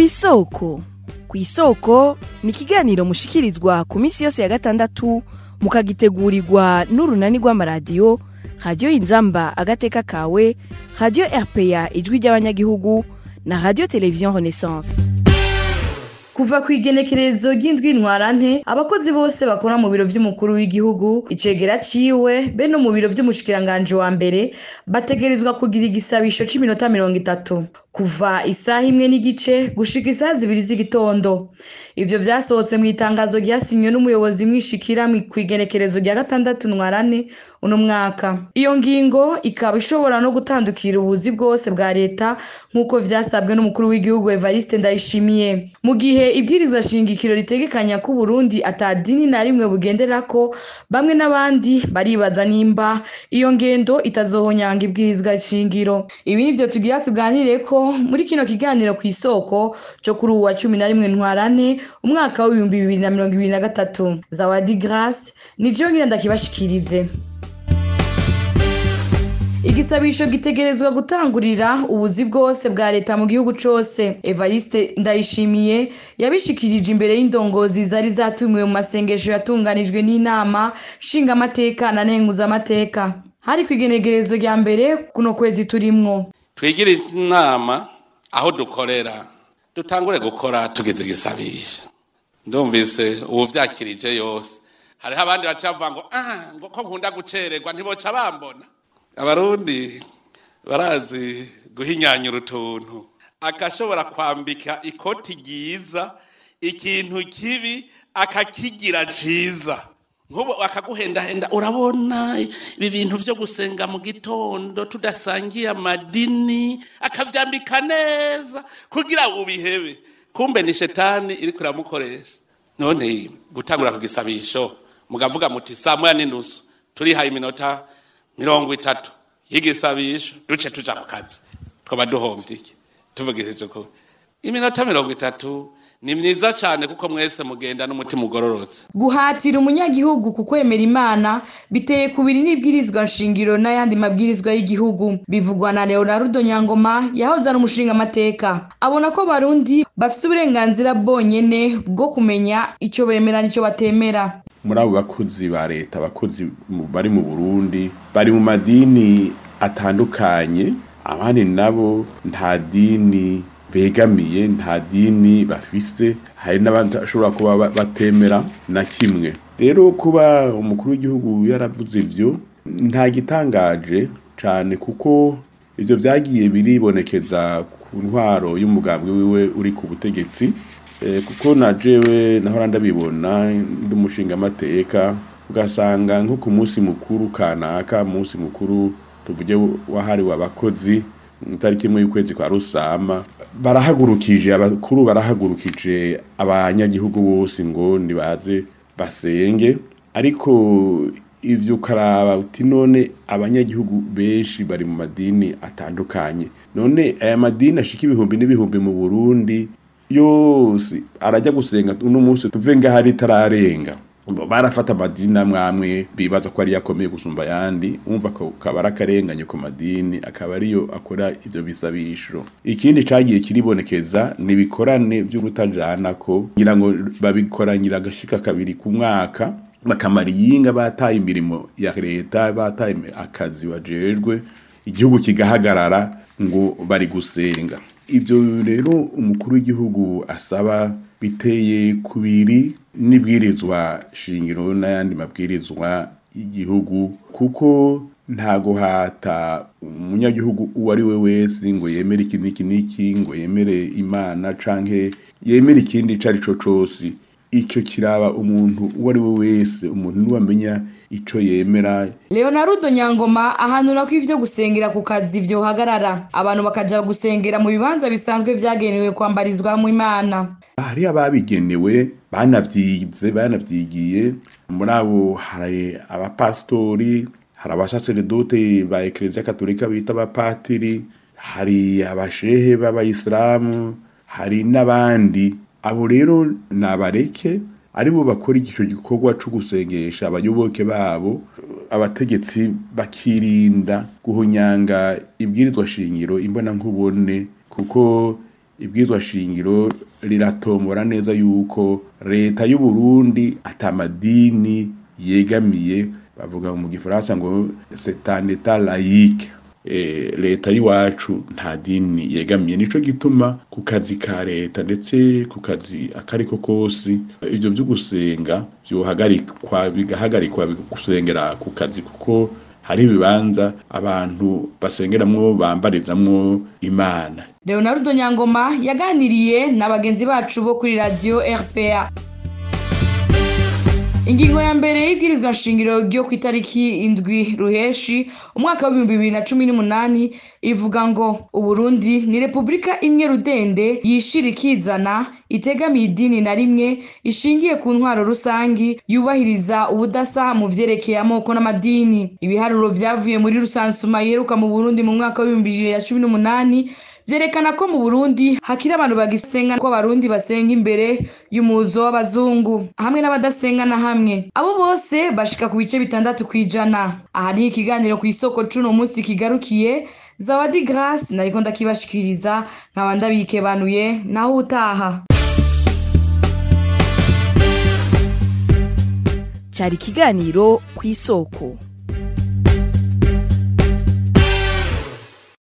kw'isoko kw'isoko ni ikiganiro mushikirizwa ku minsi yose ya gatandatu mukagitegurirwa n'urunani rw'amaradiyo radiyo inzamba agateka kawe radiyo rpa ijwi ry'abanyagihugu na radiyo televiziyo renaissance kuva ku igenekerezo ry'indwi ntwarante abakozi bose bakora mu biro vy'umukuru w'igihugu icegera ciwe be no mu biro vy'umushikiranganji wa mbere bategerezwa kugira igisabisho c'iminota mirongo itatu kuva isaha imwe n'igice gushika isaha zibiri z'igitondo ivyo vyasohotse mw'itangazo ryasinywe n'umuyobozi mwishikira kw'igenekerezo rya gatandatu ntwarane uno mwaka iyo ngingo ikaba ishobora no gutandukira ubuzi bwose bwa leta nk'uko vyasabwe n'umukuru w'igihugu evariste ndayishimiye mu gihe ibwirizwa shingikiro ritegekanya ko uburundi ata dini na rimwe bugenderako bamwe n'abandi baribaza nimba iyo ngendo itazohonyanga ibwirizwa shingiro ibi nivyo tugira tuganireko muri kino kiganiro kw'isoko co kuri uwa cumi na rimwe ntwarane umwaka w'ibihumbi bibiri na mirongo ibiri na gatatu zawadi grace nijo ngira ndakibashikirize igisabisho gitegerezwa gutangurira ubuzi bwose bwa leta mu gihugu cose evariste ndayishimiye yabishikirije imbere y'indongozi zari zatumiwe mu masengesho yatunganijwe n'inama nshingamateka na nenguzamateka hari ku igenegerezo rya mbere kuno kwezi turimwo twigire inama aho dukorera dutangure gukora tugeze igisabisho ndumvise ubu vyakirije yose hariho abandi baca bavuga ngo ah ngo ko nkunda gucererwa ntiboca bambona abarundi barazi guhinyanyura utuntu agashobora kwambika ikoti ryiza ikintu kibi akakigira ciza nk'ubu akaguhendahenda urabona ibi bintu vyo gusenga mu gitondo tudasangiye amadini akavyambika neza kugira ubihebe kumbe ni shetani iriko iramukoresha none gutangura ku gisabisho mugavuga muti saa moya n'inusu turihaye iminota mirongo itatu y'igisabisho duce tuja ku kazi twaba duhomvye iki tuvugishije ko iminota mirongo itatu ni myiza cyane kuko mwese mugenda n'umutima ugororotse guhatira umunyagihugu ku kwemera imana biteye kubiri n'ibwirizwa nshingiro n'ayandi mabwirizwa y'igihugu bivugwa na leonardo nyangoma yahoze ari umushingamateka abona ko barundi bafise uburenganzira bwonyene bwo kumenya ico bemera n'ico batemera muri abo bakozi ba leta abakozi bari mu burundi bari mu madini atandukanye abandi nabo nta dini begamiye nta dini bafise hari n'abandi bashobora kuba batemera na kimwe rero kuba umukuru w'igihugu yaravuze ivyo nta gitangaje cane kuko ivyo vyagiye biribonekeza ku ntwaro y'umugambwe wiwe uri ku butegetsi kuko na jewe nahora ndabibona ndi umushingamateka ugasanga nko ku munsi mukuru kanaka munsi mukuru tuvuge wahariwe abakozi itariki imwe y'ukwezi kwa rusama barahagurukije abakuru barahagurukije abanyagihugu bose ngo nibaze basenge ariko ivyo ukaraba uti none abanyagihugu benshi bari mu madini atandukanye none aya madini ashika ibihumbi n'ibihumbi mu burundi yose arajya gusenga uno munsi tuve ngaho ari itararenga barafata amadini amwe amwe bibaza ko ariyo akomeye gusumba ayandi umva akaba ari akarenganye ku madini akaba ariyo akora ivyo bisabisho ikindi cagiye kiribonekeza ni ibikorane vy'urutajana ko ngira ngo babikoranyira agashika kabiri ku mwaka bakamara iyinga bataye imirimo ya leta bataye akazi bajejwe igihugu kigahagarara ngo bari gusenga ibyo rero umukuru w'igihugu asaba biteye kubiri n'ibwirizwa shingiro n'ayandi mabwirizwa y'igihugu kuko nta guhata umunyagihugu uwo ari we wese ngo yemere iki n'iki n'iki ngo yemere imana canke yemere ikindi ico ari co cose icyo kiraba umuntu uwo ari we wese umuntu niwamenya ico yemera leonardo nyangoma ahanura ko ivyo gusengera ku kazi vyohagarara abantu bakaja gusengera mu bibanza bisanzwe vyagenewe kwambarizwamwo imana hari ababigenewe banavyize banavyigiye muri abo hari abapasitori hari abasaseredote ba ekereziya katolika bita abapatiri hari abashehe b'abayisilamu hari n'abandi abo rero nabareke aribo bakora ico gikorwa co gusengesha abayoboke babo abategetsi bakirinda guhunyanga ibwirizwa shingiro imbona nkubone kuko ibwirizwa shingiro riratombora neza yuko leta y'u Burundi atamadini yegamiye bavuga mu gifaransa ngo c'est un état laïque eh, leta y'iwacu nta dini yegamiye nico gituma ku kazi ka leta ndetse ku kazi akariko kose ivyo vyo gusenga vyohagarikwa bigahagarikwa gusengera ku kazi kuko hari ibibanza abantu basengeramwo bambarizamwo imana leonardo nyangoma yaganiriye na bagenzi bacu bo kuri radiyo rpa ingingo ya mbere y'ibwirizwa nshingiro ryo ku itariki indwi ruheshi umwaka w'ibihumbi bibiri na cumi n'umunani ivuga ngo uburundi ni repubulika imwe rudende yishira ikizana itegamiye idini na rimwe ishingiye ku ntwaro rusangi yubahiriza ubudasa mu vyerekeye amoko n'amadini ibiharuro vyavuye muri rusansuma yeruka mu burundi mu mwaka w'ibihumbi bibiri na cumi n'umunani vyerekana ko mu burundi hakiri abantu bagisenga ko abarundi basenga imbere y'umuzo w'abazungu hamwe n'abadasenga na hamwe abo bose bashika ku bice bitandatu kw'ijana aha ni ikiganiro ku isoko cuno munsi kigarukiye zawadi grace nariko ndakibashikiriza nkaba ndabikebanuye naho utaha cyari ikiganiro ku isoko